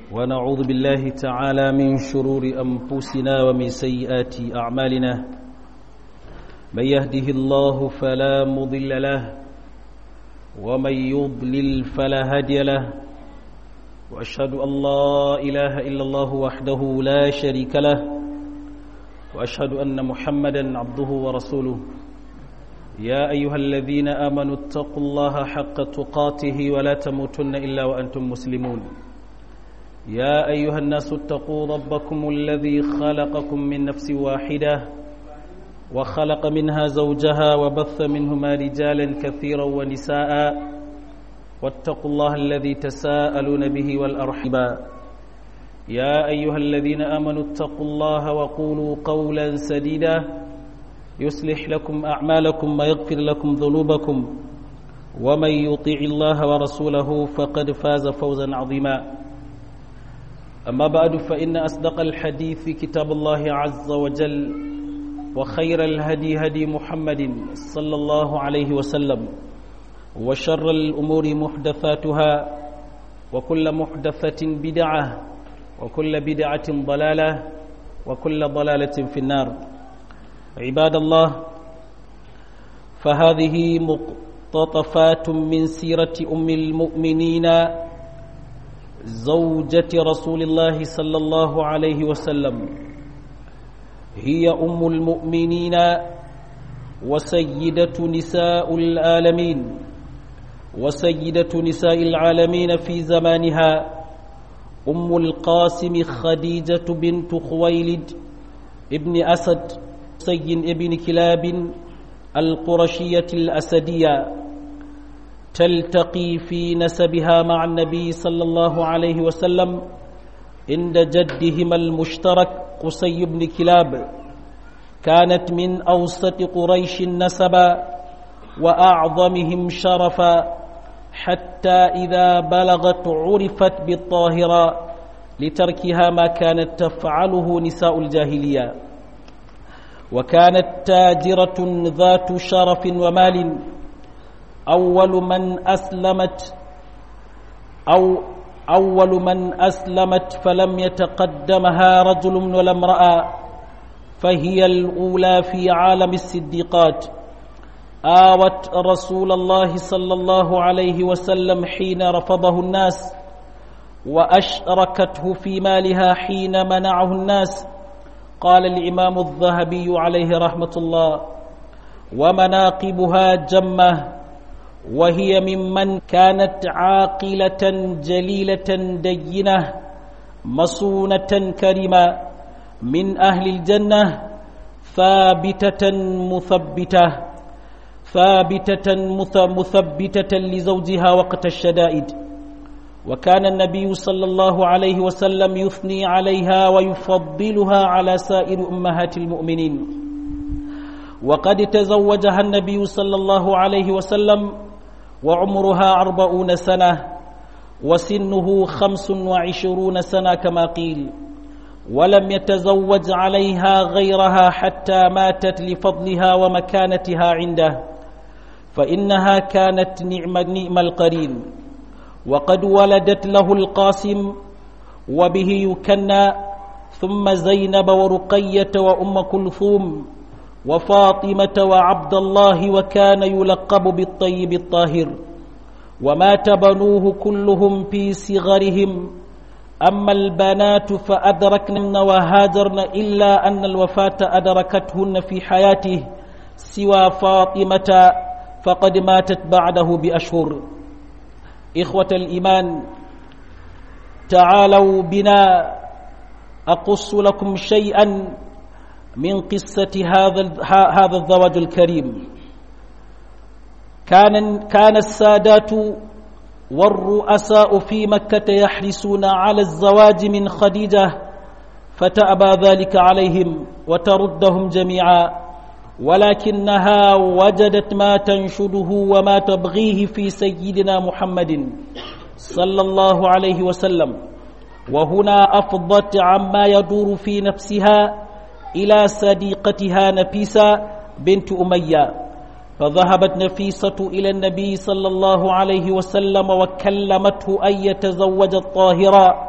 ونعوذ بالله تعالى من شرور أنفسنا ومن سيئات أعمالنا من يهده الله فلا مضل له ومن يضلل فلا هادي له وأشهد أن لا إله إلا الله وحده لا شريك له وأشهد أن محمدا عبده ورسوله يا أيها الذين آمنوا اتقوا الله حق تقاته ولا تموتن إلا وأنتم مسلمون يا أيها الناس اتقوا ربكم الذي خلقكم من نفس واحدة وخلق منها زوجها وبث منهما رجالا كثيرا ونساء واتقوا الله الذي تساءلون به والأرحبا يا أيها الذين آمنوا اتقوا الله وقولوا قولا سديدا يصلح لكم أعمالكم ويغفر لكم ذنوبكم ومن يطيع الله ورسوله فقد فاز فوزا عظيما أما بعد فإن أصدق الحديث كتاب الله عز وجل وخير الهدي هدي محمد صلى الله عليه وسلم وشر الأمور محدثاتها وكل محدثة بدعة وكل بدعة ضلالة وكل ضلالة في النار عباد الله فهذه مقتطفات من سيرة أم المؤمنين زوجة رسول الله صلى الله عليه وسلم هي أم المؤمنين وسيدة نساء العالمين وسيدة نساء العالمين في زمانها أم القاسم خديجة بنت خويلد ابن أسد سين ابن كلاب القرشية الأسدية تلتقي في نسبها مع النبي صلى الله عليه وسلم عند جدهما المشترك قصي بن كلاب كانت من أوسط قريش نسبا وأعظمهم شرفا حتى إذا بلغت عرفت بالطاهرة لتركها ما كانت تفعله نساء الجاهلية وكانت تاجرة ذات شرف ومال أول من أسلمت أو أول من أسلمت فلم يتقدمها رجل ولا امرأة فهي الأولى في عالم الصديقات آوت رسول الله صلى الله عليه وسلم حين رفضه الناس وأشركته في مالها حين منعه الناس قال الإمام الذهبي عليه رحمة الله ومناقبها جمة وهي ممن كانت عاقلة جليلة دينة مصونة كريمة من أهل الجنة ثابتة مثبتة ثابتة مثبتة لزوجها وقت الشدائد وكان النبي صلى الله عليه وسلم يثني عليها ويفضلها على سائر أمهات المؤمنين وقد تزوجها النبي صلى الله عليه وسلم وعمرها أربعون سنة وسنه خمس وعشرون سنة كما قيل ولم يتزوج عليها غيرها حتى ماتت لفضلها ومكانتها عنده فإنها كانت نعم, نعم القرين وقد ولدت له القاسم وبه يكنى ثم زينب ورقية وأم كلثوم وفاطمة وعبد الله وكان يلقب بالطيب الطاهر ومات بنوه كلهم في صغرهم أما البنات فأدركن وهاجرن إلا أن الوفاة أدركتهن في حياته سوى فاطمة فقد ماتت بعده بأشهر إخوة الإيمان تعالوا بنا أقص لكم شيئا من قصة هذا هذا الزواج الكريم كان كان السادات والرؤساء في مكة يحرصون على الزواج من خديجة فتأبى ذلك عليهم وتردهم جميعا ولكنها وجدت ما تنشده وما تبغيه في سيدنا محمد صلى الله عليه وسلم وهنا أفضت عما يدور في نفسها إلى صديقتها نفيسة بنت أمية فذهبت نفيسة إلى النبي صلى الله عليه وسلم وكلمته أن يتزوج الطاهرة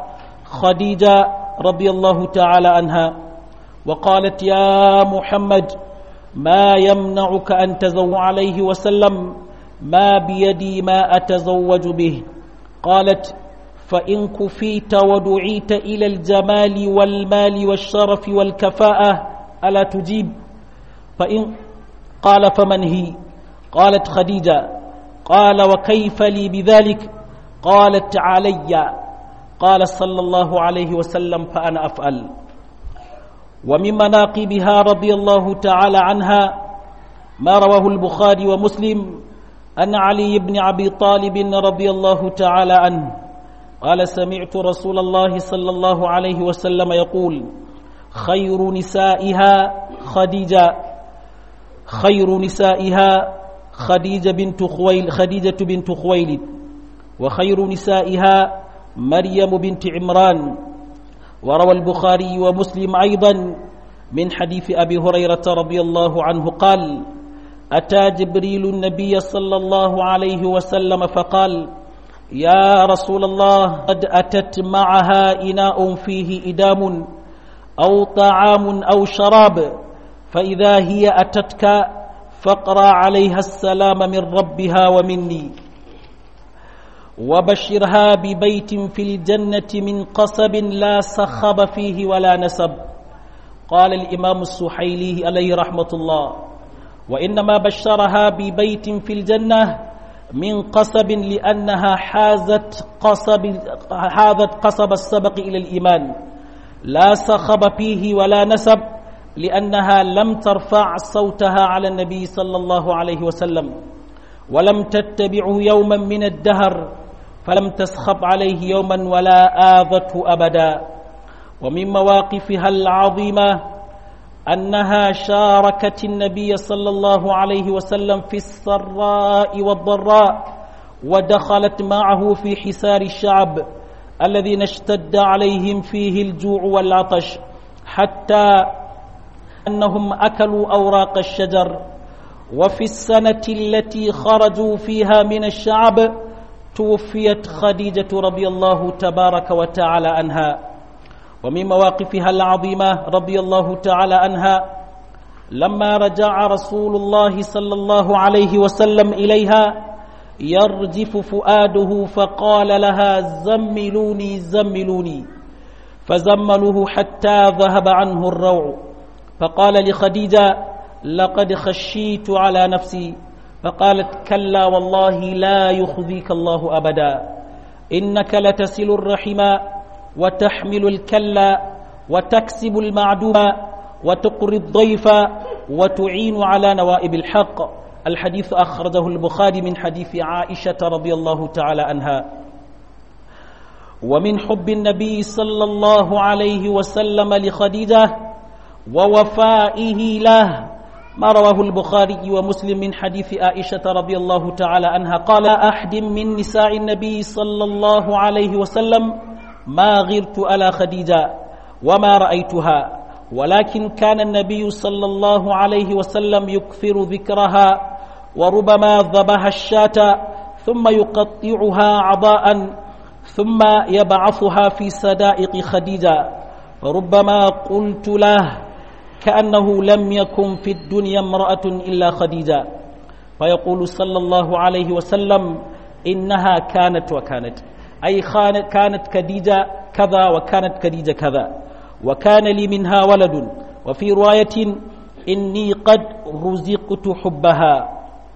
خديجة رضي الله تعالى عنها وقالت يا محمد ما يمنعك أن تزوج عليه وسلم ما بيدي ما أتزوج به قالت فإن كفيت ودعيت إلى الجمال والمال والشرف والكفاءة ألا تجيب فإن قال فمن هي قالت خديجة قال وكيف لي بذلك قالت علي قال صلى الله عليه وسلم فأنا أفعل ومن مناقبها رضي الله تعالى عنها ما رواه البخاري ومسلم أن علي بن أبي طالب رضي الله تعالى عنه قال سمعت رسول الله صلى الله عليه وسلم يقول خير نسائها خديجة خير نسائها خديجة بنت خويل خديجة بنت خويلد وخير نسائها مريم بنت عمران وروى البخاري ومسلم أيضا من حديث أبي هريرة رضي الله عنه قال أتى جبريل النبي صلى الله عليه وسلم فقال يا رسول الله قد أتت معها إناء فيه إدام أو طعام أو شراب فإذا هي أتتك فاقرأ عليها السلام من ربها ومني وبشرها ببيت في الجنة من قصب لا صخب فيه ولا نسب قال الإمام السحيلي عليه رحمة الله وإنما بشرها ببيت في الجنة من قصب لأنها حازت قصب حازت قصب السبق إلى الإيمان لا صخب فيه ولا نسب لأنها لم ترفع صوتها على النبي صلى الله عليه وسلم ولم تتبعه يوما من الدهر فلم تسخب عليه يوما ولا آذته أبدا ومن مواقفها العظيمة أنها شاركت النبي صلى الله عليه وسلم في السراء والضراء ودخلت معه في حسار الشعب الذين اشتد عليهم فيه الجوع والعطش حتى أنهم أكلوا أوراق الشجر وفي السنة التي خرجوا فيها من الشعب توفيت خديجة رضي الله تبارك وتعالى عنها ومن مواقفها العظيمة رضي الله تعالى عنها لما رجع رسول الله صلى الله عليه وسلم إليها يرجف فؤاده فقال لها زملوني زملوني فزملوه حتى ذهب عنه الروع فقال لخديجة لقد خشيت على نفسي فقالت كلا والله لا يخزيك الله أبدا إنك لتسل الرحم وتحمل الكلا وتكسب المعدوم وتقري الضيف وتعين على نوائب الحق الحديث أخرجه البخاري من حديث عائشة رضي الله تعالى عنها ومن حب النبي صلى الله عليه وسلم لخديجة ووفائه له ما رواه البخاري ومسلم من حديث عائشة رضي الله تعالى عنها قال أحد من نساء النبي صلى الله عليه وسلم ما غرت على خديجة وما رأيتها ولكن كان النبي صلى الله عليه وسلم يكثر ذكرها وربما ذبح الشاة ثم يقطعها عضاء ثم يبعثها في سدائق خديجة فربما قلت له كأنه لم يكن في الدنيا امرأة إلا خديجة فيقول صلى الله عليه وسلم إنها كانت وكانت أي كانت خديجة كذا وكانت خديجة كذا وكان لي منها ولد وفي رواية إني قد رزقت حبها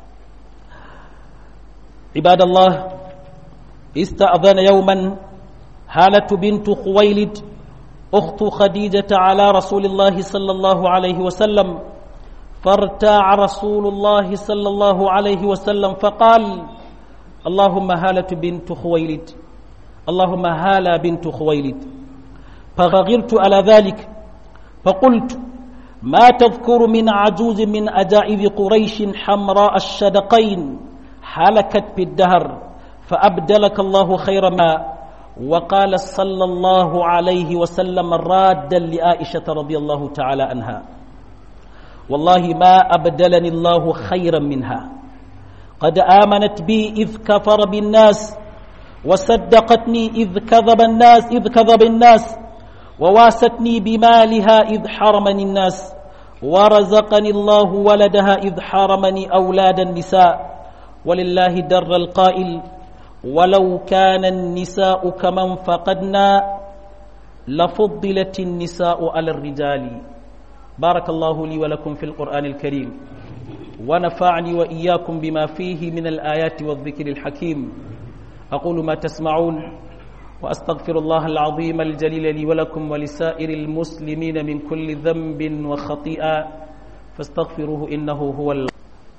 عباد الله استأذن يوما هالة بنت خويلد أخت خديجة على رسول الله صلى الله عليه وسلم فارتاع رسول الله صلى الله عليه وسلم فقال اللهم هالة بنت خويلد اللهم هالة بنت خويلد فغغرت على ذلك فقلت ما تذكر من عجوز من أجائب قريش حمراء الشدقين حلكت بالدهر فأبدلك الله خير ما وقال صلى الله عليه وسلم رادا لعائشة رضي الله تعالى عنها والله ما أبدلني الله خيرا منها قد آمنت بي إذ كفر بالناس وصدقتني إذ كذب الناس إذ كذب الناس وواستني بمالها إذ حرمني الناس ورزقني الله ولدها إذ حرمني أولاد النساء ولله در القائل ولو كان النساء كمن فقدنا لفضلت النساء على الرجال بارك الله لي ولكم في القرآن الكريم ونفعني وإياكم بما فيه من الآيات والذكر الحكيم أقول ما تسمعون وأستغفر الله العظيم الجليل لي ولكم ولسائر المسلمين من كل ذنب وخطيئة فاستغفروه إنه هو الله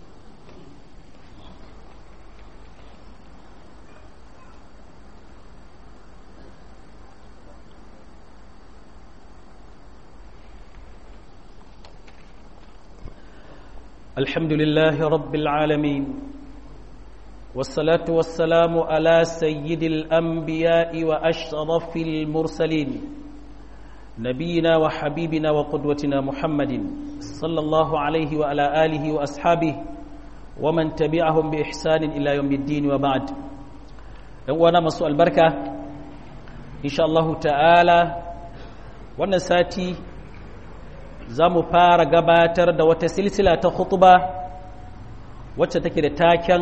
الحمد لله رب العالمين والصلاة والسلام على سيد الأنبياء وأشرف المرسلين نبينا وحبيبنا وقدوتنا محمد صلى الله عليه وعلى آله وأصحابه ومن تبعهم بإحسان إلى يوم الدين وبعد وانا مسوء البركة إن شاء الله تعالى وانا ساتي za mu fara gabatar da wata silsila ta khutba wacce take da taken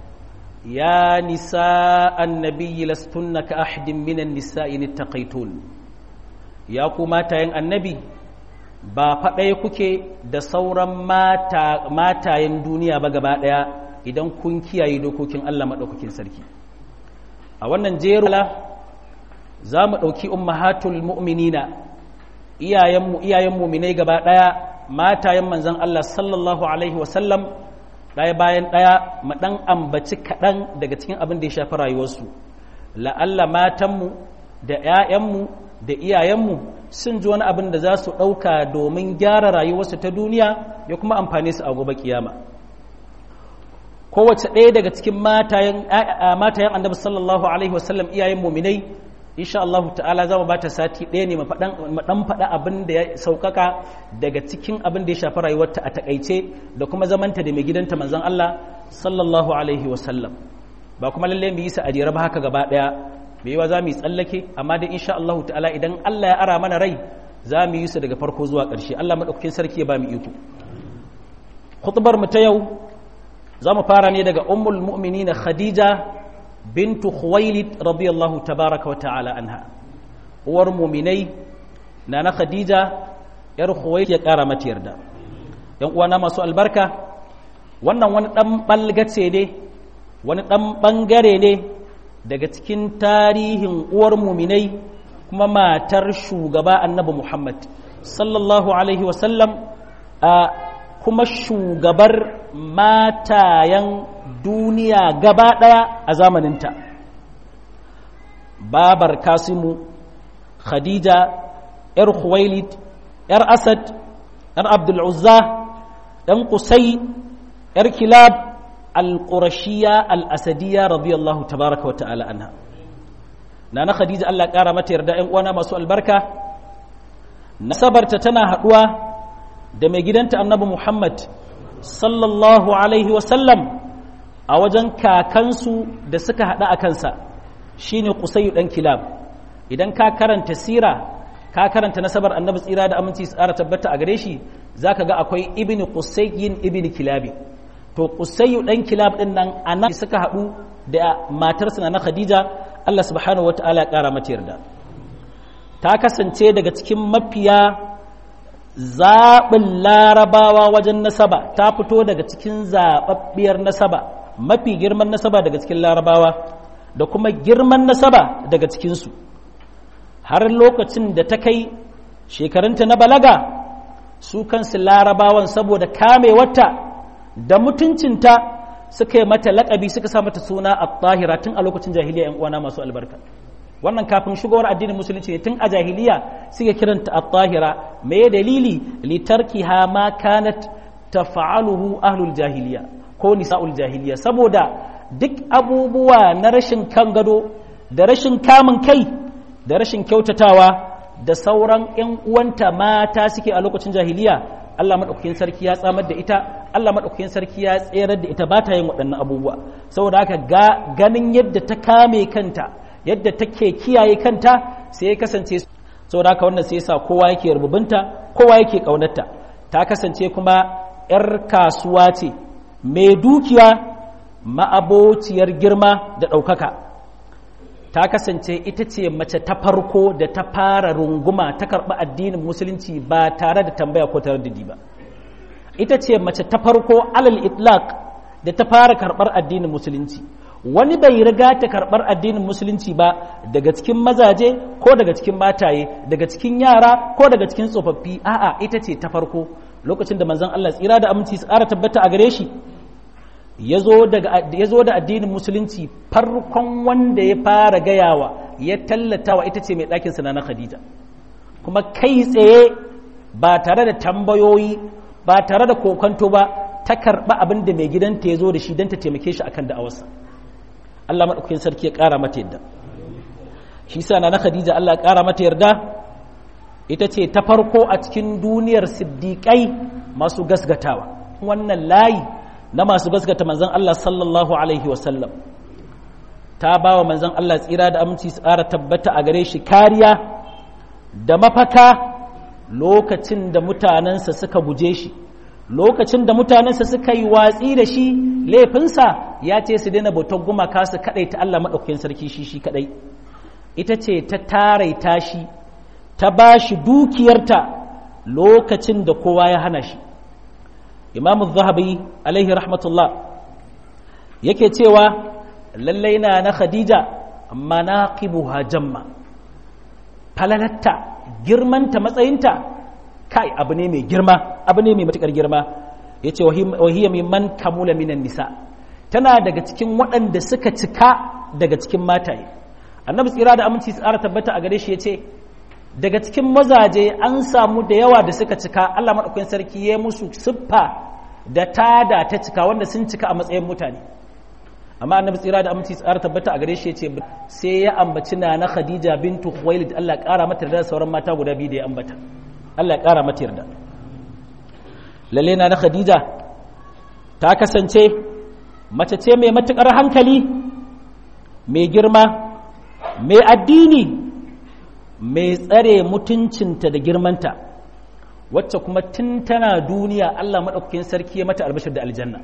ya nisa annabiyyi lastunna ka ahadin minan nisa'i nittaqaitun ya ku matayen annabi ba faɗaya kuke da sauran matayen duniya ba gaba ɗaya idan kun kiyaye dokokin Allah maɗaukakin sarki a wannan jerula za mu ɗauki ummahatul mu'minina iyayenmu iyayen muminai gaba ɗaya matayen manzon Allah sallallahu alaihi wasallam ɗaya bayan ɗaya mu ɗan ambaci kaɗan daga cikin abin da ya shafi rayuwarsu la'alla matanmu da 'ya'yanmu da iyayenmu sun ji wani abin da za su ɗauka domin gyara rayuwarsu ta duniya ya kuma amfane su a gobe kiyama kowace ɗaya daga cikin matayen annabi sallallahu alaihi wasallam iyayen muminai insha Allah ta'ala za mu bata sati ɗaya ne mu ɗan faɗa abin da ya sauƙaƙa daga cikin abin da ya shafi rayuwarta a takaice da kuma zamanta da mai gidanta manzon Allah sallallahu alaihi wasallam ba kuma lalle mu yi sa ajira ba haka gaba ɗaya me yawa za mu yi tsallake amma dai insha Allah ta'ala idan Allah ya ara mana rai za mu yi su daga farko zuwa ƙarshe Allah madaukakin sarki ya ba mu iko khutbar mu ta yau za mu fara ne daga ummul mu'minin Khadija bintu Khuwailid radiyallahu tabaraka wa ta'ala anha uwar mu'minai nana Khadija yar Khuwailid ya kara mata yarda yan uwana masu albarka wannan wani dan balgace ne wani dan bangare ne daga cikin tarihin uwar mu'minai kuma matar shugaba annabi Muhammad sallallahu alaihi wa sallam a kuma shugabar matayen duniya gaba ɗaya a zamaninta babar kasimu khadija ‘yar khuwailid ‘yar asad ‘yar abdul'uzza ɗan kusai ‘yar kilab al-ƙurashiya al-asadiyya radiyallahu tabaraka wa ta'ala anha na na khadija Allah ƙara mata yarda ‘yan uwana masu albarka nasabarta tana haɗuwa da mai gidanta annabi Muhammad sallallahu alaihi wasallam a wajen kakansu da suka haɗa a kansa shine Qusayyu ɗan Kilab idan ka karanta sira ka karanta nasabar annabi tsira da aminci tsara tabbata a gare shi zaka ga akwai ibn Qusayyin ibn Kilabi to Qusayyu ɗan Kilab ɗin nan anan suka haɗu da matarsa na Khadija Allah subhanahu wataala ya ƙara mata yarda ta kasance daga cikin mafiya zaɓin larabawa wajen nasaba ta fito daga cikin zaɓaɓɓiyar nasaba mafi girman nasaba daga cikin larabawa da kuma girman nasaba daga cikinsu har lokacin da ta kai shekarunta na balaga su kansu larabawan saboda kamewarta da mutuncinta suka yi mata laƙabi suka sa mata suna a tahira tun a lokacin jahiliya 'yan uwana masu albarka wannan kafin shigowar addinin musulunci ne tun a jahiliya suke kiranta at-tahira me dalili litarkiha ma kanat taf'aluhu ahlul jahiliya ko nisa'ul jahiliya saboda duk abubuwa na rashin kan gado da rashin kamun kai da rashin kyautatawa da sauran ƴan uwanta mata suke a lokacin jahiliya Allah madaukakin sarki ya tsamar da ita Allah maɗaukakin sarki ya tserar da ita ba ta yin waɗannan abubuwa saboda haka ga ganin yadda ta kame kanta yadda take kiyaye kanta sai ya kasance saboda haka wannan sai yasa kowa yake rububinta kowa yake ƙaunarta ta kasance kuma 'yar kasuwa ce mai dukiya ma'abociyar girma da ɗaukaka ta kasance ita ce mace ta farko da ta fara runguma ta karɓi addinin musulunci ba tare da tambaya ko taraddudi ba ita ce mace ta farko alal itlaq da ta fara karɓar addinin musulunci wani bai riga ta karɓar addinin musulunci ba daga cikin mazaje ko daga cikin mataye daga cikin yara ko daga cikin tsofaffi a'a ita ce ta farko lokacin da manzon Allah tsira da aminci su ƙara tabbata a gare shi ya zo da addinin musulunci farkon wanda ya fara gayawa ya tallatawa ita ce mai ɗakinsa na khadija kuma kai tsaye ba tare da tambayoyi ba tare da kokonto ba ta karɓa abin da mai gidanta ya zo da shi don ta taimake shi akan da'awarsa Allah maɗaukakin sarki ya ƙara mata yadda shi sa na khadija Allah ya ƙara mata yarda ita ce ta farko a cikin duniyar siddiƙai masu gasgatawa wannan layi na masu gaskata manzan Allah sallallahu Alaihi wasallam ta ba wa manzan Allah tsira da aminci tsara tabbata a gare shi kariya da mafaka lokacin da mutanensa suka guje shi lokacin da mutanensa suka yi watsi da shi laifinsa ya ce su daina bautar gumaka su kadai ta Allah maɗaukakin sarki shi shi kadai ita ce ta taraita shi ta ba shi dukiyarta lokacin da kowa ya hana shi imam zahabi alaihi rahmatullah yake cewa lallai na na khadija manaqibuha jamma falalatta girmanta matsayinta kai abu ne mai girma abu ne mai matukar girma yace wahiya mimman kamula minan nisa tana daga cikin waɗanda suka cika daga cikin mataye annabi tsira da aminci tsara tabbata a gare shi yace daga cikin mazaje an samu da yawa da suka cika Allah maɗaukakin sarki ya musu siffa da tada ta cika wanda sun cika a matsayin mutane amma annabi tsira da aminci tsara tabbata a gare shi ya ce sai ya ambaci na na khadija bintu khuwailid Allah ya ƙara mata da sauran mata guda biyu da ya ambata Allah ya ƙara mata yarda lalle na na khadija ta kasance mace ce mai matukar hankali mai girma mai addini mai tsare mutuncinta da girmanta wacce kuma tun tana duniya Allah maɗaukakin sarki ya mata albashir da aljanna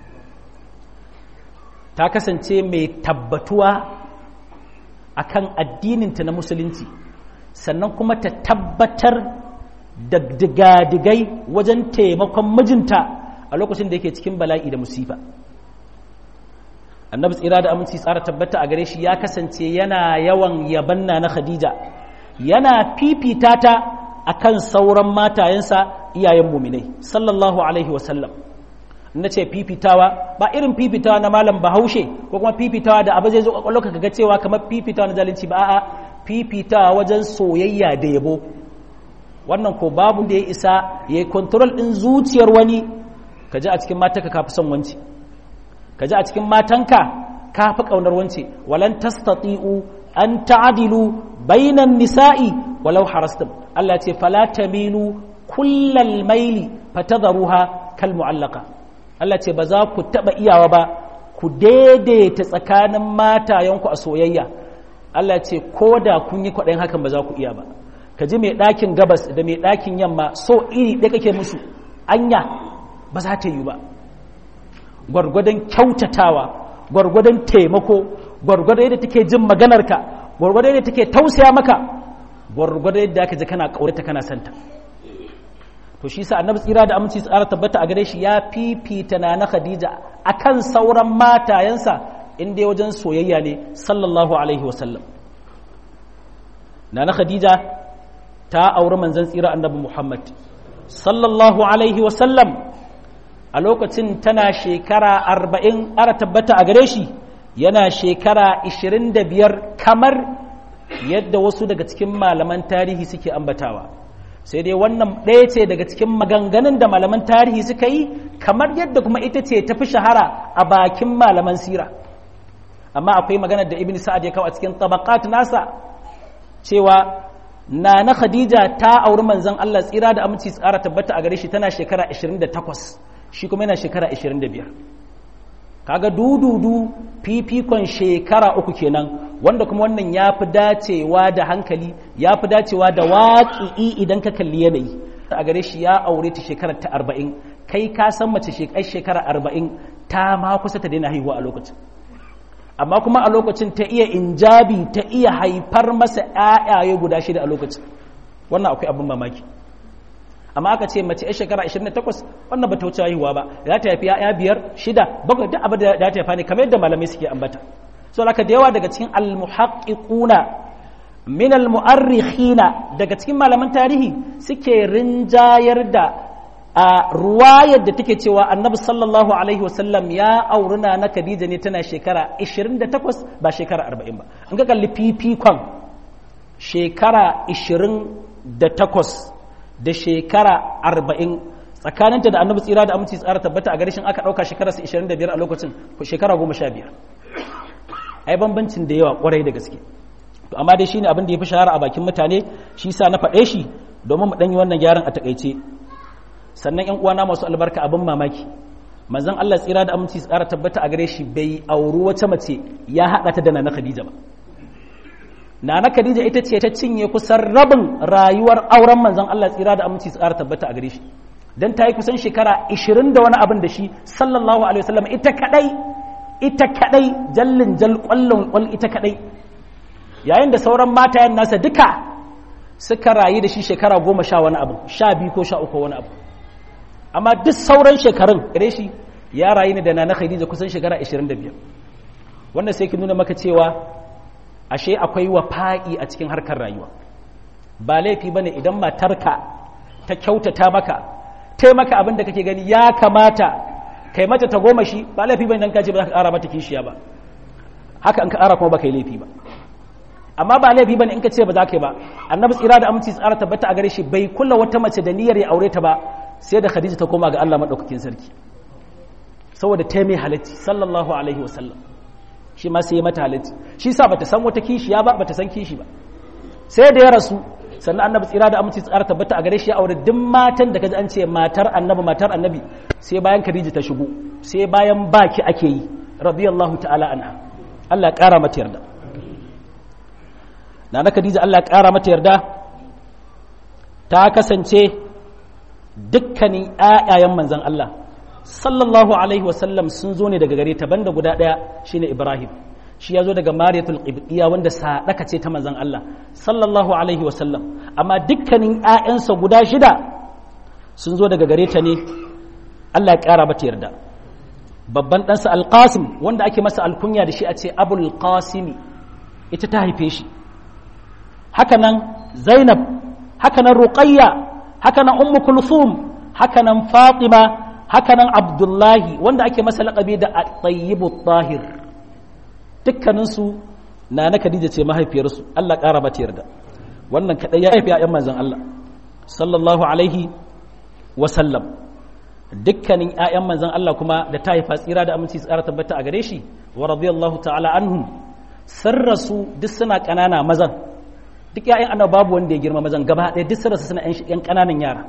ta kasance mai tabbatuwa akan addininta na musulunci sannan kuma ta tabbatar da digadigai wajen taimakon mijinta a lokacin da yake cikin bala'i da musifa annabi tsira da aminci tsara tabbata a gare shi ya kasance yana yawan yabanna na khadija yana fifita ta akan sauran matayensa iyayen muminai sallallahu alaihi wasallam na ce fifitawa ba irin fifitawa na malam bahaushe ko kuma fifitawa da abu zai zo kwakwalwa ka ga cewa kamar fifitawa na zalunci ba a'a fifitawa wajen soyayya da yabo wannan ko babu da ya isa ya yi kontrol ɗin zuciyar wani ka ji a cikin matanka ka fi son wanci ka ji a cikin matanka ka fi ƙaunar wance walan tastati'u an ta'adilu bainan nisa'i walau harastum Allah ce fala tamilu kullal maili fatadharuha kal mu'allaqa Allah ce ba za ku taba iyawa ba ku daidaita tsakanin matayenku a soyayya Allah ce ko da kun yi kwaɗayin hakan ba za ku iya ba ka ji mai ɗakin gabas da mai ɗakin yamma so iri ɗaya kake musu anya ba za ta yi ba gwargwadon kyautatawa gwargwadon taimako gwargwadon yadda take jin maganarka gwargwadon yadda take tausaya maka gwargwadon yadda aka ji kana ƙaurata kana santa to shi sa annabi tsira da aminci tsara tabbata a gare shi ya fifita na na khadija akan sauran matayensa inda wajen soyayya ne sallallahu alaihi wasallam na na khadija ta auri manzon tsira annabi muhammad sallallahu alaihi wasallam a lokacin tana shekara arba'in ara tabbata a gare shi yana shekara ishirin da biyar kamar yadda wasu daga cikin malaman tarihi suke ambatawa sai dai wannan ɗaya ce daga cikin maganganun da malaman tarihi suka yi kamar yadda kuma ita ce tafi shahara a bakin malaman sira amma akwai maganar da ibn sa'ad ya kawo a cikin tabaqat nasa cewa na na khadija ta auri manzon Allah tsira da aminci tsara tabbata a gare shi tana shekara 28 shi kuma yana shekara 25 kaga dududu fifikon shekara uku kenan wanda kuma wannan ya fi dacewa da hankali ya fi dacewa da waƙi'i idan ka kalli yanayi a gare shi ya aure ta shekarar ta arba'in kai ka san mace shekara arba'in ta ma kusa ta daina haihuwa a lokacin amma kuma a lokacin ta iya injabi ta iya haifar masa ‘ya'yaye guda shida a lokacin wannan akwai abin mamaki amma aka ce mace ‘yan shekara 28 wannan ba ta wuce haihuwa ba za ta haifi ‘ya'ya biyar shida bakwai duk abin da ta haifa ne kamar yadda malamai suke ambata so haka da yawa daga cikin almuhaqqiquna min almu'arrikhina daga cikin malaman tarihi suke rinjayar da a ruwayar da take cewa annabi sallallahu alaihi wasallam ya auruna na Khadija ne tana shekara 28 ba shekara 40 ba in ka kalli fifikon shekara 28 da shekara 40 tsakaninta da annabi tsira da aminci tsara tabbata a garishin aka ɗauka shekara 25 a lokacin shekara 15 ai bambancin da yawa kwarai da gaske to amma dai shine abin da ya fi shahara a bakin mutane shi sa na faɗe shi domin mu ɗanyi wannan gyaran a takaice sannan yan uwana masu albarka abin mamaki manzon Allah tsira da aminci tsara tabbata a gare shi bai auri wata mace ya haɗa ta da nana Khadija ba nana Khadija ita ce ta cinye kusan rabin rayuwar auren manzon Allah tsira da aminci tsara tabbata a gare shi dan ta yi kusan shekara 20 da wani abin da shi sallallahu alaihi wasallam ita kadai ita kadai jallin jal kwallon kwal ita kadai yayin da sauran matayen nasa duka suka rayu da shi shekara goma sha wani abu sha biyu ko sha uku wani abu amma duk sauran shekarun gare shi ya rayu ne da na khadija kusan shekara 25 wanda sai ki nuna maka cewa ashe akwai wafa'i a cikin harkar rayuwa ba laifi bane idan matarka ta kyautata maka taimaka abin da kake gani ya kamata kai mata ta goma shi ba laifi bane dan ka ce ba za ka ƙara mata kishiya ba haka in ka ƙara kuma ba kai laifi ba amma ba laifi bane in ka ce ba za ka yi ba annabi tsira da aminci tsara tabbata a gare shi bai kula wata mace da niyyar ya aure ta ba sai da khadija ta koma ga Allah madaukakin sarki saboda ta mai halatti sallallahu alaihi wasallam shi ma sai ya mata halatti shi sa bata san wata kishiya ba bata san kishi ba sai da ya rasu sannan annabi tsira da aminci tsara tabbata a gare shi ya aure duk matan da kaji an ce matar annabi matar annabi sai bayan khadija ta shigo sai bayan baki ake yi radiyallahu ta'ala anha Allah ya kara mata yarda na na Khadija Allah ya ƙara mata yarda ta kasance dukkanin ƴaƴayen manzon Allah sallallahu alaihi wasallam sun zo ne daga gare ta banda guda ɗaya shine Ibrahim shi ya zo daga Mariyatul Qibtiyya wanda sadaka ce ta manzon Allah sallallahu alaihi wasallam amma dukkanin ƴaƴansa guda shida sun zo daga gare ta ne Allah ya ƙara mata yarda babban ɗansa Al-Qasim wanda ake masa alkunya da shi a ce Abul Qasimi ita ta haife shi hakanan zainab hakanan ruqayya hakanan ummu kulthum hakanan fatima hakanan abdullahi wanda ake masa laƙabi da at-tayyibu tahir dukkanin su na khadija ce mahaifiyarsu Allah ƙara mata yarda wannan kadai ya haifi ƴaƴan manzon Allah sallallahu alaihi wa sallam dukkanin ƴaƴan manzon Allah kuma da ta haifa tsira da aminci tsara tabbata a gare shi wa radiyallahu ta'ala anhum sarrasu duk suna ƙanana mazan duk ‘ya'yan ana babu wanda ya girma mazan gaba ɗaya duk sararsa suna ‘yan ƙananan yara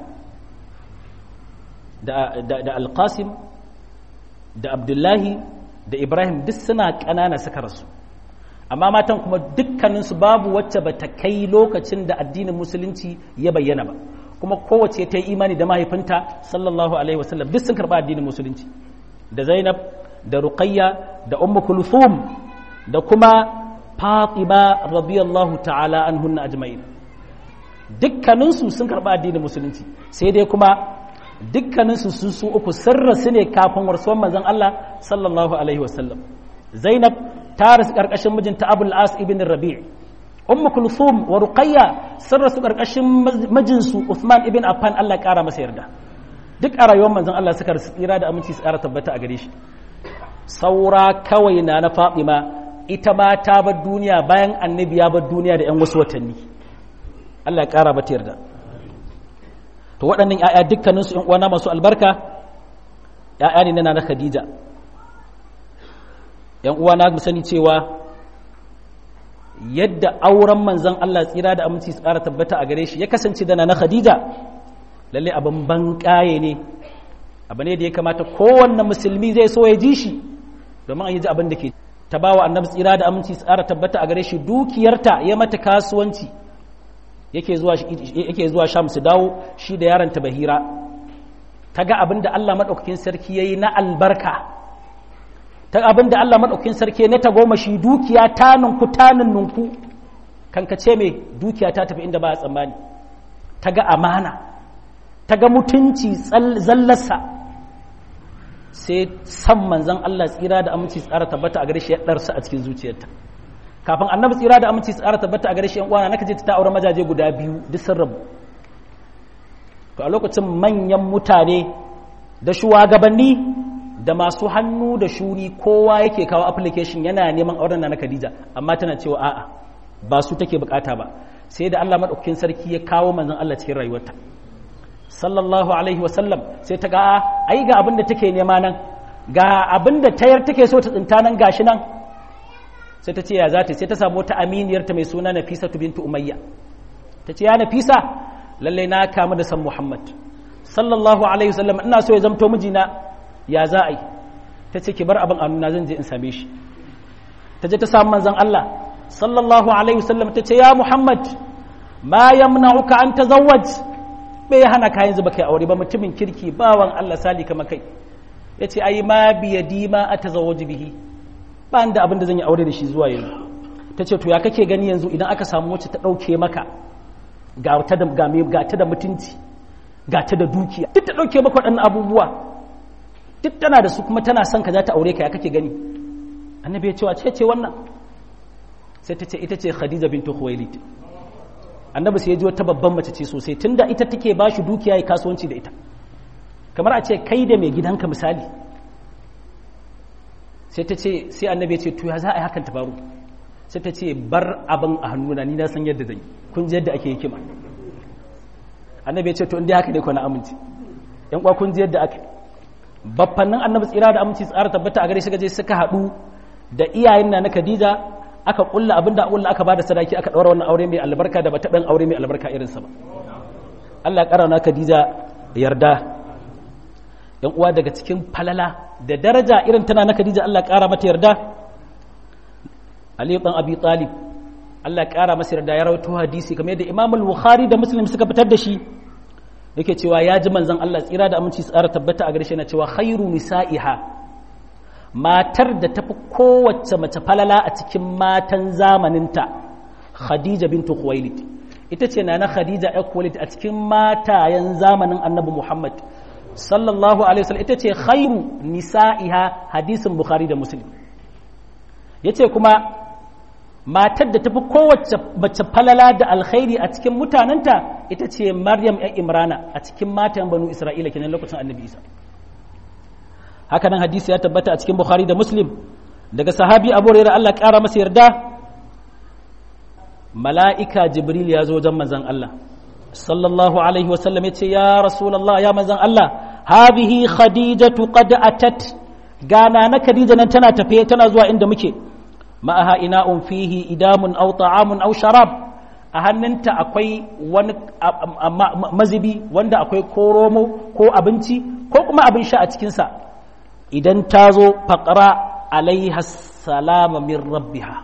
da alƙasim da abdullahi da ibrahim duk suna ƙanana suka rasu amma matan kuma dukkaninsu babu wacce ba ta kai lokacin da addinin musulunci ya bayyana ba kuma kowace ta yi imani da mahaifinta sallallahu alaihi wasallam duk sun karɓa addinin musulunci da zainab da ruqayya da ummu kulthum da kuma fatima radiyallahu ta'ala anhunna ajma'in dukkaninsu sun karɓi addinin musulunci sai dai kuma dukkaninsu su su uku sirra su ne kafin warsuwan manzon Allah sallallahu alaihi wasallam Zainab ta rasu karkashin mijinta Abul As ibn Rabi' Ummu Kulthum wa Ruqayya sun rasu karkashin mijinsu Uthman ibn Affan Allah kara masa yarda duk a rayuwar manzon Allah suka rasu tsira da aminci su kara tabbata a gare shi saura kawai na na Fatima ita ma ta bar duniya bayan annabi ya bar duniya da 'yan wasu watanni Allah ya ƙara mata yarda to waɗannan 'ya'ya dukkaninsu 'yan uwana masu albarka 'ya'ya ne na na Khadija 'yan uwana mu sani cewa yadda auren manzon Allah tsira da aminci su ƙara tabbata a gare shi ya kasance da na Khadija lalle abin ban ƙaye ne abu ne da ya kamata kowanne musulmi zai so ya ji shi domin an yi ji abin da ke ta ba wa annabi tsira da aminci tsara tabbata a gare shi dukiyarta ya mata kasuwanci yake zuwa yake zuwa sham su dawo shi da yaron ta bahira ta ga abin da Allah madaukakin sarki yayi na albarka ta abin da Allah madaukakin sarki na goma shi dukiya ta nunku ta nunku kankace mai dukiya ta tafi inda ba a tsammani ta ga amana ta ga mutunci zallarsa sai san manzan Allah tsira da aminci tsara tabbata a gare shi ya ɗarsa a cikin zuciyarta kafin annabi tsira da aminci tsara tabbata a gare shi yan uwana naka je ta aure majaje guda biyu duk sun rabu to a lokacin manyan mutane da shugabanni da masu hannu da shuri kowa yake kawo application yana neman auren na Khadija amma tana cewa a'a ba su take bukata ba sai da Allah madaukakin sarki ya kawo manzon Allah cikin rayuwarta sallallahu alaihi wasallam sai ta ga ai ga abin da take nema nan ga abin da tayar take so ta tsinta nan gashi nan sai ta ce ya zata sai ta samu wata aminiyar ta mai suna Nafisa bintu Umayya ta ce ya Nafisa lalle na kamu da san Muhammad sallallahu alaihi wasallam ina so ya zamto mijina ya za a yi ta ce ki bar abin a nuna zan je in same shi ta je ta samu manzon Allah sallallahu alaihi wasallam ta ce ya Muhammad ma yamna'uka an tazawwaj bai hana ka yanzu baka aure ba mutumin kirki bawan Allah sali kama kai yace ai ma biyadi ma atazawwaju bihi ba da abin da zan yi aure da shi zuwa yanzu tace to ya kake gani yanzu idan aka samu wacce ta dauke maka ga ta da ga ga ta da mutunci ga ta da dukiya duk ta dauke maka waɗannan abubuwa duk tana da su kuma tana son ka za ta aure ka ya kake gani annabi ya ce wa ce ce wannan sai ta ce ita ce khadija bintu khuwailid annabi sai ya ji wata babban mace ce sosai tunda ita take ba shi dukiya ya kasuwanci da ita kamar a ce kai da mai gidanka misali sai ta ce sai annabi ya ce to ya za a yi hakan ta faru sai ta ce bar abin a hannuna ni na san yadda zan yi kun ji yadda ake hikima annabi ya ce to inda haka ne ko na aminci yan kwa kun ji yadda aka baffannin annabi tsira da aminci tsara tabbata a gare shi gaje suka haɗu da iyayen na na Khadija aka kulla abin da kulla aka bada sadaki aka daura wannan aure mai albarka da bata dan aure mai albarka irin sa ba Allah ya kara na Khadija yarda yan uwa daga cikin falala da daraja irin tana na Khadija Allah ya kara mata yarda Ali ibn Abi Talib Allah ya kara masa yarda ya rawaito hadisi kamar yadda Imam al-Bukhari da Muslim suka fitar da shi yake cewa ya ji manzon Allah tsira da aminci tsara tabbata a gare shi yana cewa khairu nisa'iha matar da tafi kowace mace falala a cikin matan zamaninta khadija bintu khuwailid ita ce na khadija ya khuwailid a cikin matayen zamanin annabi muhammad sallallahu alaihi wasallam ita ce khairu nisa'iha hadisin bukhari da muslim yace kuma matar da tafi kowace mace falala da alkhairi a cikin mutanenta ita ce maryam ya imrana a cikin matan banu isra'ila kenan lokacin annabi isa haka nan hadisi ya tabbata a cikin bukhari da muslim daga sahabi abu rera allah ƙara masa yarda mala'ika jibril ya zo wajen manzan allah sallallahu alaihi wasallam ya ce ya rasulallah ya manzan allah habihi khadijatu qad atat gana na khadija nan tana tafe tana zuwa inda muke ma'aha ina'un fihi idamun aw ta'amun aw sharab a hannunta akwai wani mazibi wanda akwai koromo ko abinci ko kuma abin sha a cikinsa idan ta zo faƙara alaiha salama min rabbiha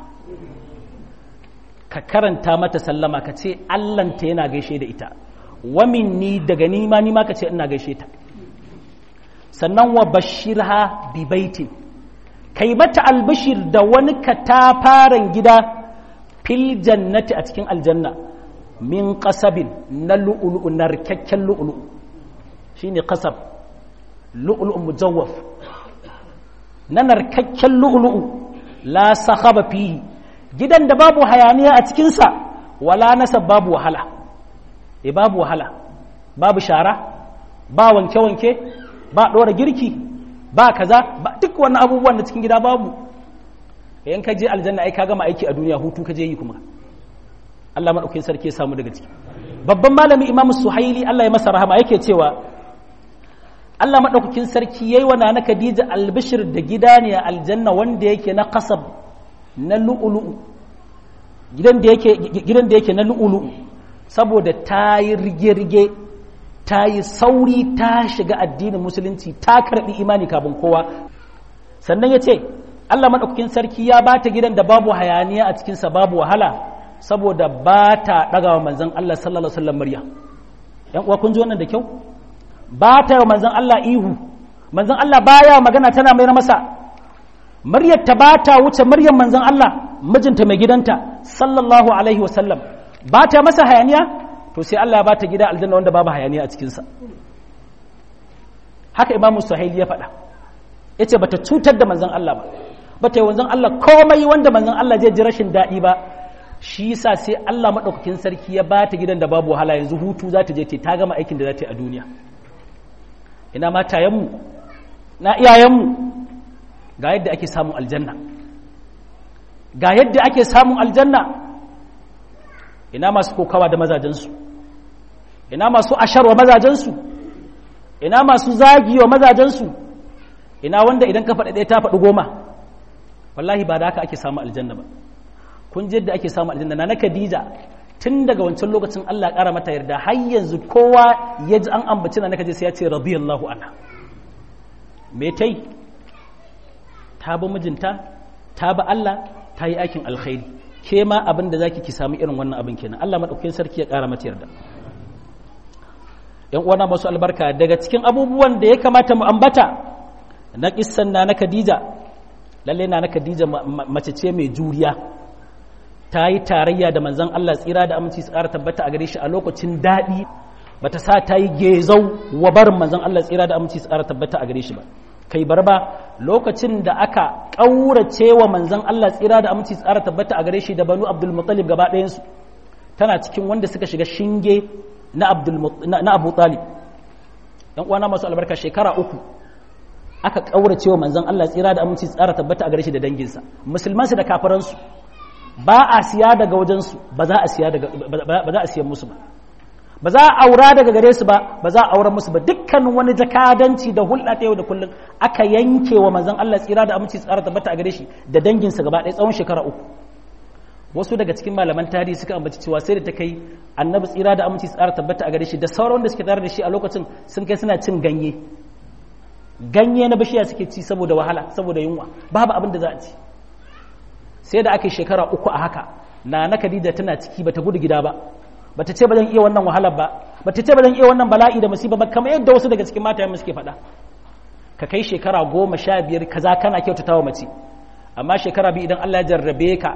ka karanta mata sallama ka ce allanta yana gaishe da ita wamin ni daga nima nima ka ce ina gaishe ta sannan wa bashirha bi baitin kai mata albashir da wani katafaren gida fil jannati a cikin aljanna min kasabin na lu'ulu'u narkakken lu'ulu'u shine kasab lu'ulu'u mujawwaf na narkakken lu'ulu'u la sakhaba fihi gidan da babu hayaniya a cikinsa wala nasab babu wahala e babu wahala babu shara ba wanke-wanke ba ɗora girki ba kaza ba duk wannan abubuwan da cikin gida babu yan ka je aljanna ai ka gama aiki a duniya hutu ka je yi kuma Allah madaukakin sarki ya samu daga ciki babban malami Imam Suhaili Allah ya masa rahama yake cewa Allah madaukakin sarki yayi wa nana Khadija albishir da gida ne a aljanna wanda yake na qasab na lu'lu'u gidan da yake gidan da yake na lu'lu'u saboda ta yi rige-rige ta yi sauri ta shiga addinin musulunci ta karɓi imani kafin kowa sannan ya ce Allah maɗaukakin sarki ya ba ta gidan da babu hayaniya a cikinsa babu wahala saboda ba ta ɗaga wa manzan Allah sallallahu Alaihi wasallam murya ‘yan uwa kun ji wannan da kyau ba ta yi wa manzan Allah ihu manzan Allah baya magana tana mayar masa muryar ta ba ta wuce muryar manzan Allah mijinta mai gidanta sallallahu Alaihi wasallam ba ta masa hayaniya to sai Allah ya ba ta gida aljanna wanda babu hayaniya a cikinsa haka imamu suhaili ya faɗa ya ce ba ta cutar da manzan Allah ba ba ta yi wanzan Allah komai wanda manzan Allah zai ji rashin daɗi ba shi yasa sai Allah maɗaukakin sarki ya ba ta gidan da babu wahala yanzu hutu za ta je ce ta gama aikin da za ta yi a duniya ina matayenmu na iyayenmu ga yadda ake samun aljanna ga yadda ake samun aljanna ina masu kokawa da mazajensu ina masu asharwa mazajensu ina masu zagi wa mazajensu ina wanda idan ka faɗi ɗaya ta faɗi goma wallahi ba da haka ake samu aljanna ba kun ji yadda ake samu aljanna na na Khadija tun daga wancan lokacin Allah ƙara mata yarda har yanzu kowa ya ji an ambaci na Khadija sai ya ce radiyallahu anha me tai ta bi mijinta ta bi Allah ta yi aikin alkhairi ke ma abin da zaki ki samu irin wannan abin kenan Allah madaukakin sarki ya ƙara mata yarda yan uwana masu albarka daga cikin abubuwan da ya kamata mu ambata na kissan na na Khadija lalle na na Khadija mace ce mai juriya ta yi tarayya da manzon Allah tsira da aminci su ƙara tabbata a gare shi a lokacin daɗi bata sa ta yi gezau wa barin manzon Allah tsira da aminci su ƙara tabbata a gare shi ba kai bar ba lokacin da aka ƙaurace wa manzon Allah tsira da aminci su ƙara tabbata a gare shi da banu Abdul Muttalib gaba ɗayansu tana cikin wanda suka shiga shinge na Abdul na Abu Talib ɗan uwana masu albarka shekara uku aka ƙaurace wa manzon Allah tsira da aminci tsara tabbata a gare shi da danginsa musulmansu da kafiransu ba a siya daga wajensu ba za a siya daga ba za a siyan musu ba ba za a aura daga gare su ba ba za a auren musu ba dukkanin wani jakadanci da hulɗa ta yau da kullum aka yanke wa manzon Allah tsira da aminci tsara tabbata a gare shi da danginsa gaba ɗaya tsawon shekara uku wasu daga cikin malaman tarihi suka ambaci cewa sai da ta kai annabi tsira da aminci tsara tabbata a gare shi da sauran da suke tare da shi a lokacin sun kai suna cin ganye ganye na bishiya suke ci saboda wahala saboda yunwa babu abin da za a ci sai da aka yi shekara uku a haka na na Khadija tana ciki bata gudu gida ba bata ce ba zan iya wannan wahalar ba bata ce ba zan iya wannan bala'i da musiba ba kamar yadda wasu daga cikin matayen suke faɗa ka kai shekara goma sha biyar kaza kana kyautata wa mace amma shekara biyu idan Allah ya jarrabe ka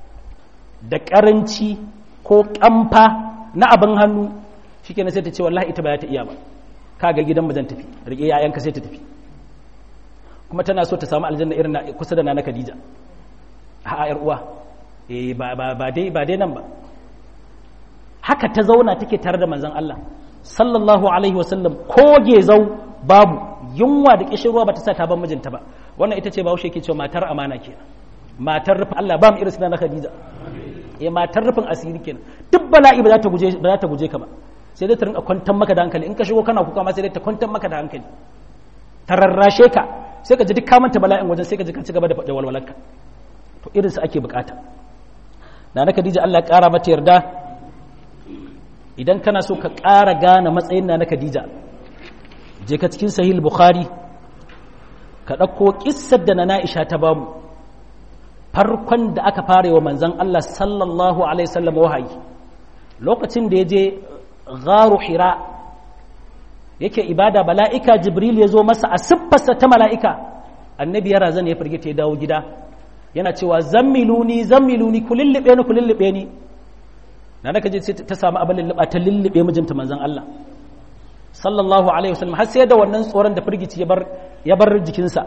da karanci ko kamfa na abin hannu shikenan sai ta ce wallahi ita ba za ta iya ba ka ga gidan zan tafi rike yayanka sai ta tafi kuma tana so ta samu aljanna irin na kusa da nana Khadija a yar uwa eh ba ba ba dai ba dai nan ba haka ta zauna take tare da manzon Allah sallallahu alaihi wasallam ko gezau babu yunwa da kishirwa bata sa ta ban mijinta ba wannan ita ce bahaushe ke cewa matar amana kenan matar rufin Allah ba mu irin na Khadija ya matar rufin asiri kenan duk bala'i ba za ta guje ba za ta guje ka ba sai dai ta rinka kwantar maka da hankali in ka shigo kana kuka ma sai dai ta kwantar maka da hankali ta rarrashe ka sai ka ji duk kamanta bala'in wajen sai ka ji ka ci gaba da faɗa walwalarka to irin su ake bukata na na Khadija Allah ya ƙara mata yarda idan kana so ka ƙara gane matsayin na na Khadija je ka cikin sahih bukhari ka ɗauko kissar da na Aisha ta bamu farkon da aka fara wa manzon Allah sallallahu alaihi wasallam wahayi lokacin da ya je gharu hira yake ibada mala'ika jibril ya zo masa a siffarsa ta mala'ika annabi ya razana ya firgita ya dawo gida yana cewa zammiluni zammiluni ku lullube ni ku lullube ni na naka je ta samu abin lulluba ta lullube mijinta manzon Allah sallallahu alaihi wasallam har sai da wannan tsoron da firgici ya bar ya bar jikinsa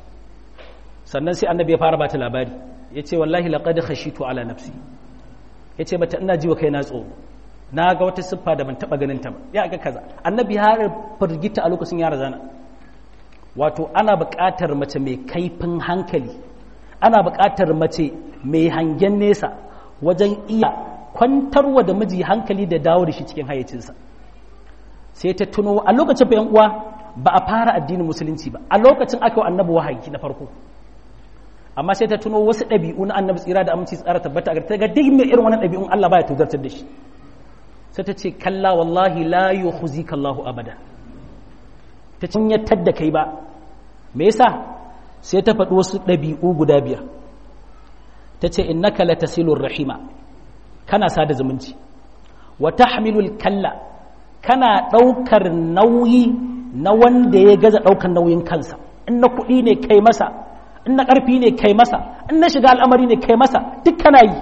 sannan sai annabi ya fara bata labari yace wallahi laqad khashitu ala nafsi yace mata ina ji wa kaina tsoro na ga wata siffa da ban taba ganin ta ba ya ga kaza annabi ya firgita a lokacin ya razana wato ana buƙatar mace mai kaifin hankali ana buƙatar mace mai hangen nesa wajen iya kwantarwa da miji hankali da dawo da shi cikin hayyacinsa sai ta tuno a lokacin bayan uwa ba a fara addinin musulunci ba a lokacin aka yi annabi wahayi na farko amma sai ta tuno wasu ɗabi'u na annabi tsira da aminci tsara tabbata a ta ga duk mai irin wannan ɗabi'un Allah baya tuzartar da shi sai ta ce kalla wallahi la yukhzika Allahu abada ta cinyatar da kai ba me yasa sai ta faɗi wasu ɗabi'u guda biyar ta ce innaka latasilur rahima kana sada zumunci wa tahmilul kalla kana ɗaukar nauyi na wanda ya gaza ɗaukar nauyin kansa in na kuɗi ne kai masa in na ƙarfi ne kai masa in na shiga al'amari ne kai masa duk kana yi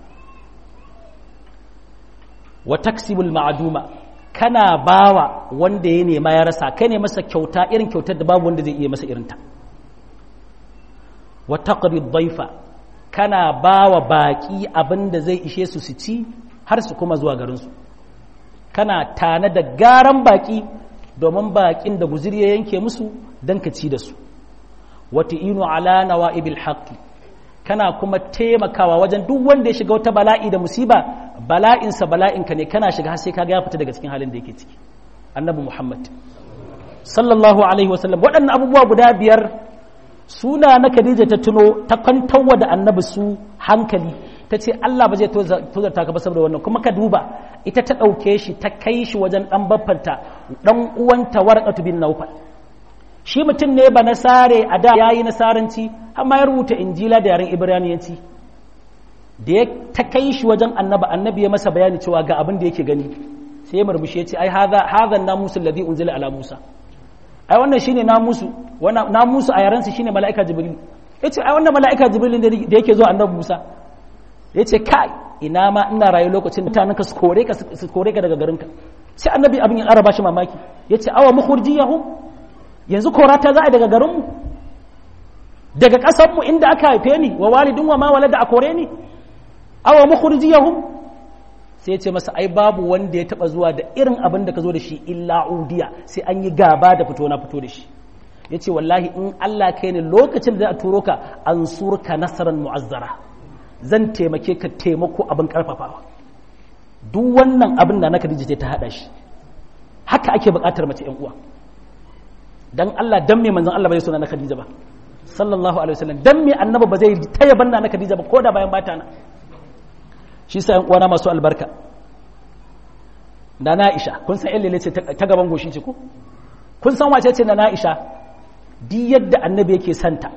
wa taksibul ma'aduma kana bawa wanda ya nema ya rasa kai ne masa kyauta irin kyautar da babu wanda zai iya masa irinta wa taqri dhaifa kana bawa baki abin da zai ishe su su ci har su kuma zuwa garin su kana tana da garan baki domin bakin da guziri ya yanke musu dan ka ci da su wa ta'inu ala nawa'ibil haqqi kana kuma taimakawa wajen duk wanda ya shiga wata bala'i da musiba bala'insa bala'inka ne kana shiga sai kaga ya fita daga cikin halin da yake ciki annabi muhammad sallallahu alaihi wasallam waɗannan abubuwa guda biyar suna na khadija ta tuno ta kwantarwa da annabi su hankali ta ce allah ba zai tozarta ka ba saboda wannan kuma ka duba ita ta ɗauke shi ta kai shi wajen ɗan baffanta ɗan uwanta warqatu bin naufal shi mutum ne ba nasare a da ya yi nasaranci amma ya rubuta injila da yaren ibraniyanci da ya ta kai shi wajen annaba annabi ya masa bayani cewa ga abin da yake gani sai ya murmushi ya ce ai hadha namusu alladhi unzila ala musa ai wannan shine namusu wannan namusu a yaren sa shine malaika jibril yace ai wannan malaika jibril da yake zuwa annabi musa yace kai ina ma ina rayu lokacin mutanen ka su kore ka su kore ka daga garinka sai annabi abin ya araba shi mamaki yace awa mukhurjiyahum yanzu korata za a daga garinmu daga ƙasarmu inda aka haife ni wa walidin wa ma walada a kore ni awa mukhrijiyahum sai ce masa ai babu wanda ya taba zuwa da irin abin da ka zo da shi illa udiya sai an yi gaba da fito na fito da shi yace wallahi in Allah kai ne lokacin da za a turo ka an surka nasaran mu'azzara zan taimake ka taimako abin karfafawa duk wannan abin da na Khadija ta hada shi haka ake buƙatar mace ƴan uwa dan Allah dan me manzon Allah bai suna na Khadija ba sallallahu alaihi wasallam dan me annabi ba zai taya banna na Khadija ba koda bayan bata na shi sa ƴan uwana masu albarka da na Aisha kun san ƴan ce ta gaban goshi ce ko kun san wace ce na Aisha di yadda annabi yake santa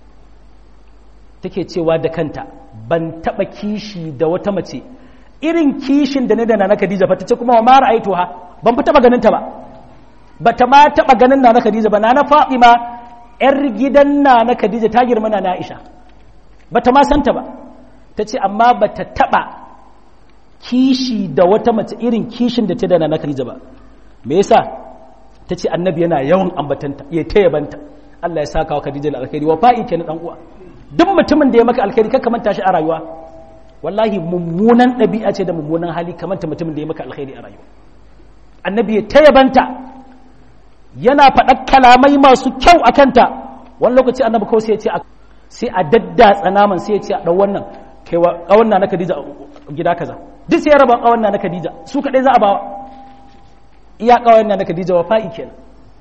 take cewa da kanta ban taba kishi da wata mace irin kishin da ne da na Khadija fa tace kuma wa ma ra'aituha ban fa taba ganin ta ba bata ma taba ganin na Khadija ba na na Fatima yar gidan na na Khadija ta girma na Aisha bata ma santa ba tace amma bata taba kishi da wata mace irin kishin da ta da na Khadija ba me yasa tace annabi yana yawan ambatanta ya taya banta Allah ya saka wa Khadija alkhairi wa fa'i kenan dan uwa duk mutumin da ya maka alkhairi kaka manta shi a rayuwa wallahi mummunan ɗabi'a ce da mummunan hali kamanta mutumin da ya maka alkhairi a rayuwa annabi ya taya banta yana faɗa kalamai masu kyau a kanta wani lokaci annabi kawai sai ya ce sai a daddatsa naman sai ya ce a ɗau wannan kai wa ƙawanna na Khadija gida kaza duk sai ya raba ƙawanna na Khadija su kaɗai za a bawa iya ƙawanna na Khadija wa fa'i kenan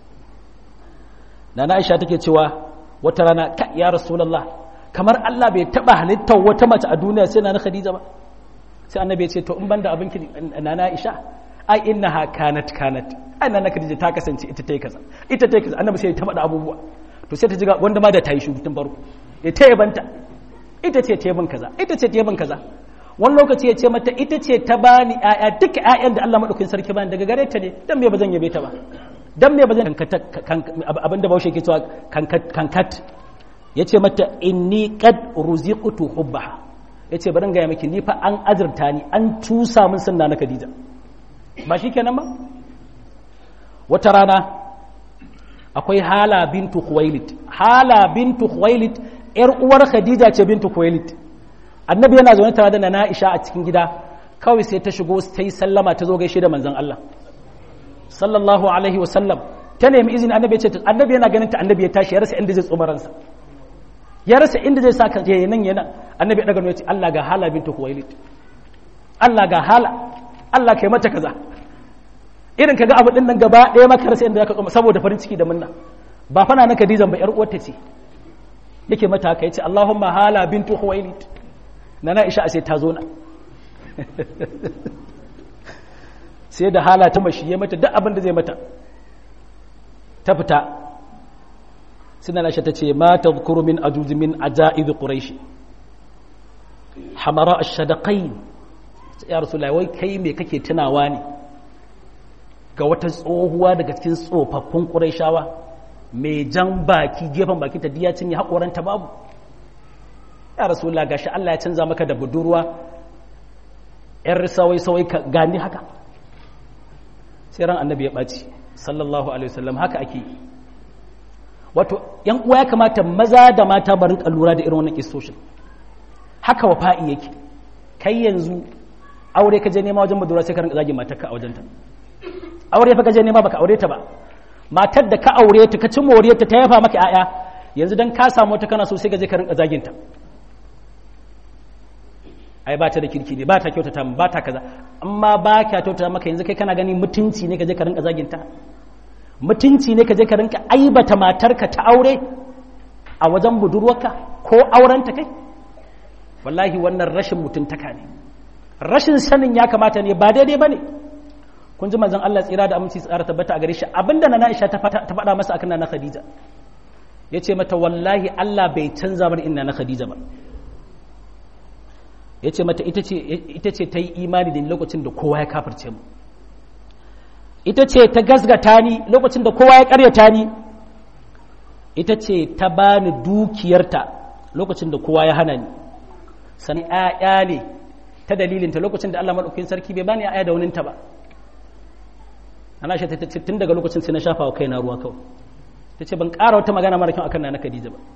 Nana Aisha take cewa wata rana ka ya Rasulullah kamar Allah bai taɓa halittar wata mace a duniya sai na Khadija ba sai annabi ya ce to in banda abin ki Nana Aisha ai innaha kanat kanat ai Nana Khadija ta kasance ita ta yi kaza ita ta yi kaza annabi sai ya taɓa da abubuwa to sai ta ji wanda ma da ta yi shugu tun farko ya ta yabanta ita ce ta kaza ita ce ta kaza wani lokaci ya ce mata ita ce ta bani ƴaƴa duka ƴaƴan da Allah madaukakin sarki bani daga gare ta ne dan me bazan yabe ta ba dan me bazan abinda Bahaushe ke cewa kankat ya ce mata inni qad ruziqtu hubbaha ya ce bari gaya miki ni fa an azurta ni an tusa min sunna na Khadija ba shi kenan ba wata rana akwai hala bintu khuwailid hala bintu khuwailid yar uwar khadija ce bintu khuwailid annabi yana zaune tare da nana aisha a cikin gida kawai sai ta shigo ta yi sallama ta zo gaishe da manzon Allah sallallahu alaihi wasallam ta nemi izini annabi ya ce annabi yana ganin ta annabi ya tashi ya rasa inda zai tsoma ransa ya rasa inda zai saka ya nan yana annabi ya daga ya ce Allah ga hala bintu khuwailid Allah ga hala Allah kai mata kaza irin kaga abu din nan gaba ɗaya maka rasa inda zaka tsoma saboda farin ciki da munna ba fana na Khadija ba yar uwarta ce yake mata haka yace Allahumma hala bintu khuwailid nana Aisha sai ta zo na sai da hala ta mashi ya mata duk abin da zai mata ta fita suna na ta ce ma ta zukuru min ajuzi min aja'idu quraishi hamara ash-shadaqain ya rasulullahi wai kai me kake tunawa ne ga wata tsohuwa daga cikin tsofaffin quraishawa mai jan baki gefen baki ta diya cinye hakoranta babu ya rasulullah gashi Allah ya canza maka da budurwa yar sawai sawai ka gani haka sai ran annabi ya ɓaci sallallahu alaihi wasallam haka ake wato yan uwa ya kamata maza da mata barin lura da irin wannan kistoshin haka wafa'i yake kai yanzu aure ka je nema wajen budurwa sai ka rinka zagin matarka a wajenta aure fa ka je nema baka aure ta ba matar da ka aure ta ka ci moriyar ta ta yafa maka 'ya'ya yanzu dan ka samu wata kana so sai ka je ka rinka zagin ta ai ba ta da kirki ne ba ta kyautata ba ta kaza amma ba ka kyautata maka yanzu kai kana gani mutunci ne ka je ka rinka zaginta mutunci ne ka je ka rinka aibata matarka ta aure a wajen budurwarka ko aurenta kai wallahi wannan rashin mutuntaka ne rashin sanin ya kamata ne ba daidai ba ne kun ji manzon Allah tsira da aminci tsara tabbata a gare shi abinda na Aisha ta faɗa masa akan na Khadija yace mata wallahi Allah bai canza bar inna na Khadija ba ya ce mata ita ce ta yi imani da ni lokacin da kowa ya kafarce mu ita ce ta gasgata ni lokacin da kowa ya karyata ni ita ce ta bani dukiyarta lokacin da kowa ya hana ni sani ‘ya'ya ne ta dalilinta lokacin da Allah maɗaukin sarki bai bani ‘ya'ya da waninta ba ana shi ta ce tun daga lokacin sai na shafa wa kaina ruwa kawai ta ce ban ƙara wata magana mara kyau akan na na Khadija ba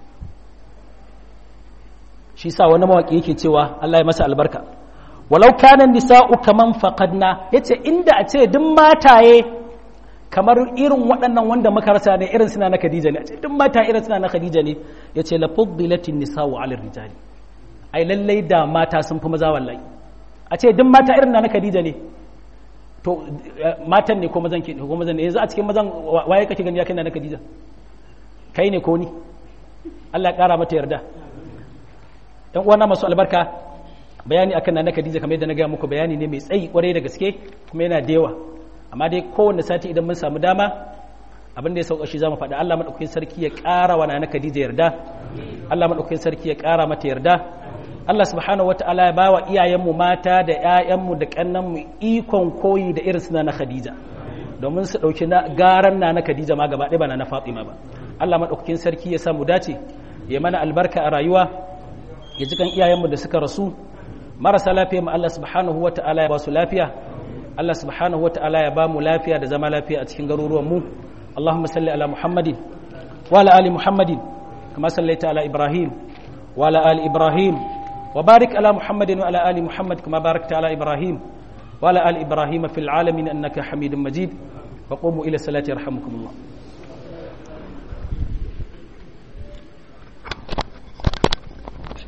shi sa wani mawaƙi yake cewa Allah ya masa albarka walau kanan nisa'u kaman faqadna yace inda a ce duk mataye kamar irin waɗannan wanda muka rasa ne irin suna na Khadija ne a ce duk mata irin suna na Khadija ne yace la fuddilatin nisa'u 'ala rijali ai lallai da mata sun fi maza wallahi a ce duk mata irin na na Khadija ne to matan ne ko mazan ke ko mazan ne yanzu a cikin mazan waye kake gani ya kai na Khadija kai ne ko ni Allah ya kara mata yarda yan uwana masu albarka bayani akan nana Khadija kamar yadda na gaya muku bayani ne mai tsayi kwarai da gaske kuma yana da yawa amma dai kowanne sati idan mun samu dama abin da ya sauka shi zamu faɗa Allah madaukakin sarki ya ƙara wa nana Khadija yarda Allah madaukakin sarki ya ƙara mata yarda Allah subhanahu wataala ya bawa iyayenmu mata da ƴaƴanmu da kannanmu ikon koyi da irin suna na Khadija domin su ɗauki na garan na na Khadija ma gaba ɗaya ba na Fatima ba Allah madaukakin sarki ya sa mu dace ya mana albarka a rayuwa ya ji kan iyayenmu da suka rasu marasa lafiya mu Allah subhanahu wa ta'ala ya ba su lafiya Allah subhanahu wa ta'ala ya ba mu lafiya da zama lafiya a cikin garuruwan mu Allahumma salli ala Muhammadin wa ala ali Muhammadin kama sallaita ala Ibrahim wa ala ali Ibrahim wa barik ala Muhammadin wa ala ali Muhammad kama barakta ala Ibrahim wa ala ali Ibrahim fil alamin innaka Hamidum Majid wa qumu ila salati yarhamukumullah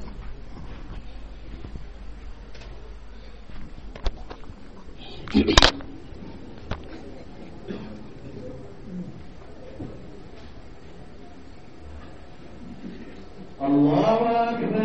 Thank you.